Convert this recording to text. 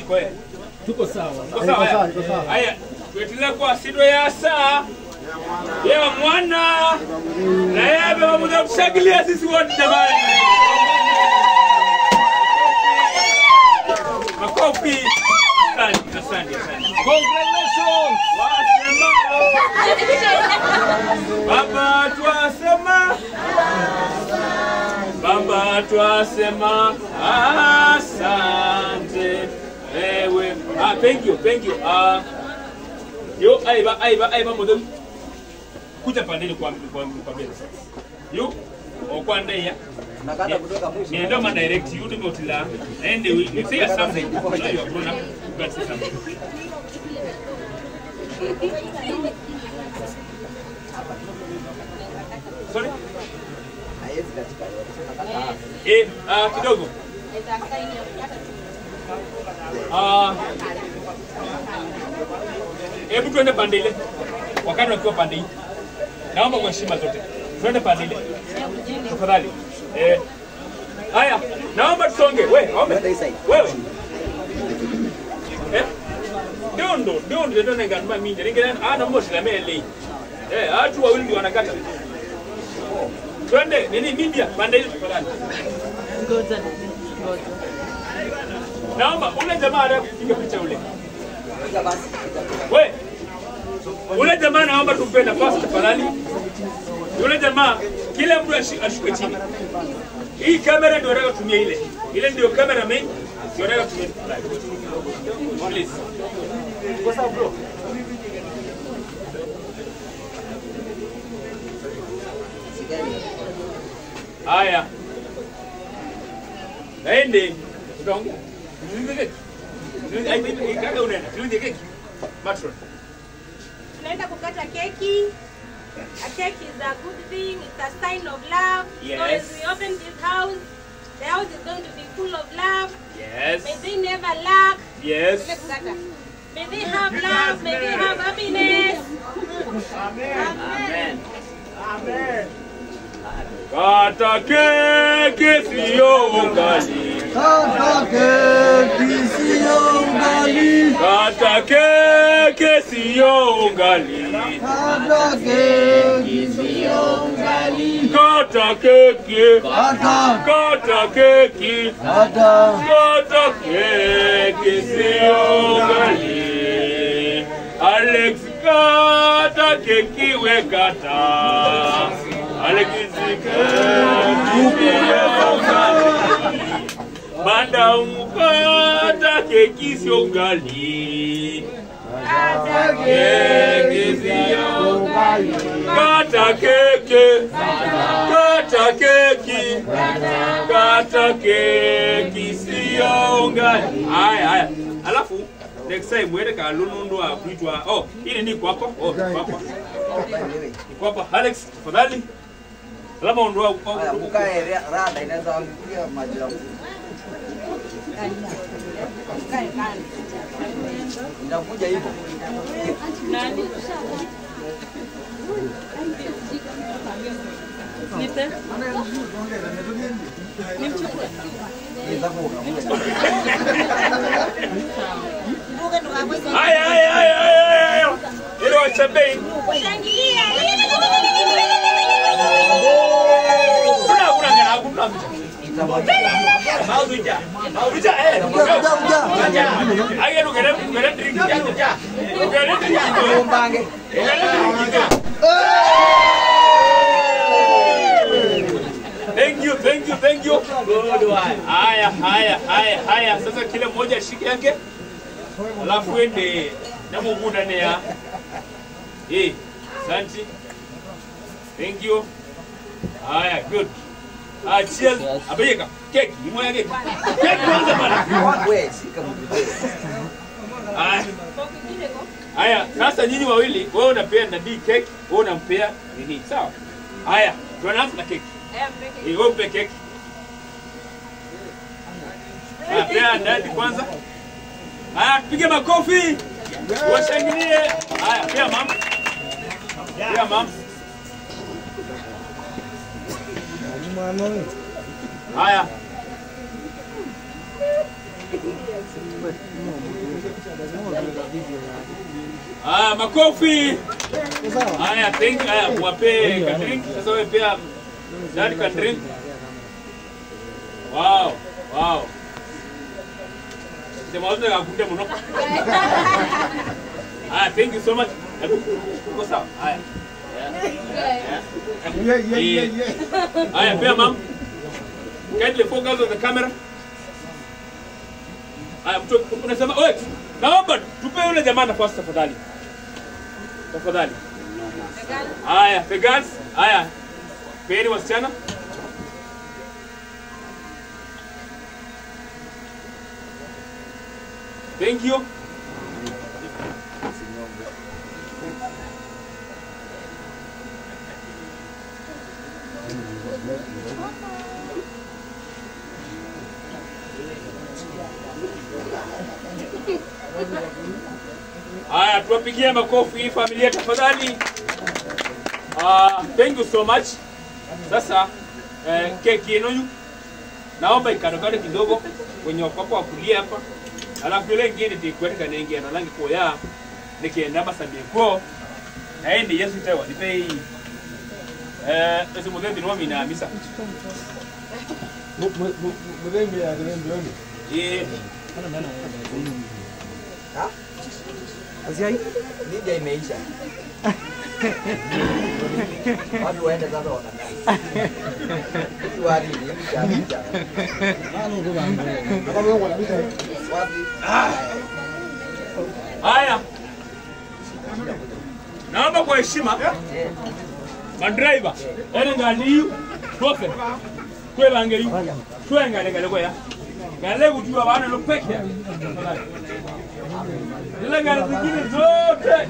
yako eh? Tuko sawa. Iko sawa, haya? Haya, tuendelee kwa sido ya saa yewa mwana na yeye pamoja kushangilia sisi wote jamani. Makofi. Asante, asante, asante. Congratulations. Wasema Baba twasema Baba twasema asante ewe ah thank you thank you ah yo aiba aiba aiba modem kuja pandeni kwa kwa kwa mbele sasa yo okwanda ya Nakata kutoka mwisho. nienda ma direct you do tila and we you say something you know you are grown up you can say something sorry Haiwezi katika yote. Nakata hapa. eh ah kidogo Ah, hebu tuende pande ile, wakati wakiwa pande hii, naomba kwa heshima zote tuende pande ile tafadhali. Eh, haya, naomba tusonge. We, ombe. Twende hii side. wewe eh, ndondo ndondo ndio nengana mingi ningena ana mboshi la mele eh, watu wawili ndio wanakata. Twende nini media pande ile tafadhali. Naomba ule jamaa anayepiga picha ule. Piga basi. We, ule jamaa naomba tumpe nafasi tafadhali. Yule jamaa kila mtu ashi- ashuke chini. Hii kamera ndio nataka tumia ile. Ile ndio kamera main. Ndio nataka tumia tafadhali. Please. Kwa sababu bro. Haya. Naende. Utaongea. Tulize keki. Tulize- I think kaka unaenda. Tulize keki. Matron. tunaenda kukata keki a cake is a good thing it's a sign of love so Yes. as we open this house the house is going to be full of love Yes. may they never lack Yes. Tuende kukata. may they have love may they have happiness amen Kata keki sio ugali. Kata keki sio ugali. Kata keki sio ugali. Kata keki sio ugali. Kata keki. Kata. Kata keki. Kata. Kata keki sio ugali. Alex kata keki we kata. Alex keki sio ugali. Madam kata keki sio ugali. Keki sio ugali. Kata keki. Kata keki. Kata keki sio ugali. Haya haya. Alafu next time mwende kalunundu akuitwa oh hili ni kwako oh kwako ni kwako Alex tafadhali alama ondoa Haya, mkae ra- rada inaweza angukia maji yangu. Inakuja hivyo. haya haya haya haya haya ile wachambei shangilia kuna kuna ngana kuna Mauja. Mauja eh. Aya ndo kere kere drink ya ja. Kere drink. Mbange. Thank you, thank you, thank you. Good one. Haya, haya, haya, haya. Sasa kila mmoja ashike yake. Alafu ende na Mungu ndani ya. Eh, asante. Thank you. Haya, good. Ah, cheers. Abeyeka. Keki, ni moja keki. Keki kwanza bana. Wewe shika mguu. Haya. Haya, sasa nyinyi wawili, wewe unapea Nabii keki, wewe unampea nini? Sawa? Haya, tunaanza na keki. Eh, wewe mpe keki. Haya, pea Dadi kwanza. Haya, tupige makofi. Washangilie. Haya, pea mama. Pea mama. Haya. Ah, makofi. Haya, thank haya, wape ka drink. Sasa wewe pia dad ka drink. Wow, wow. Sema wote kakunde mno. Haya, thank you so much. Hebu uko sawa? Haya. Yeah, yeah, yeah, yeah. Haya, pia mam. Kindly focus on the camera. Haya, mtu unasema, "Oi, naomba tupe yule jamaa nafasi tafadhali." Tafadhali. Haya, the girls. Haya. Peeni wasichana. Thank you. Haya, tuwapigie makofi hii familia tafadhali. Uh, thank you so much. Sasa eh, keki yenu naomba ikadokade kidogo kwenye wako wa kulia hapa, alafu yule ingine tikweteka nengia na langi koya nikienda masambie ko naendi yesu tewa nipe hii eh ese muthendi no mina misa Mudenge ya Mudenge yoni. eh Media imeisha. Watu waende sasa wakadai. Hii wali ni mcha mcha. Kama wewe unapita Wapi? haya naomba kwa heshima Eh, madriver ene nganiyu twose twelangeiyu twengalegale koya ngale kutiwa bana no peke yake. zile ngale zingine zote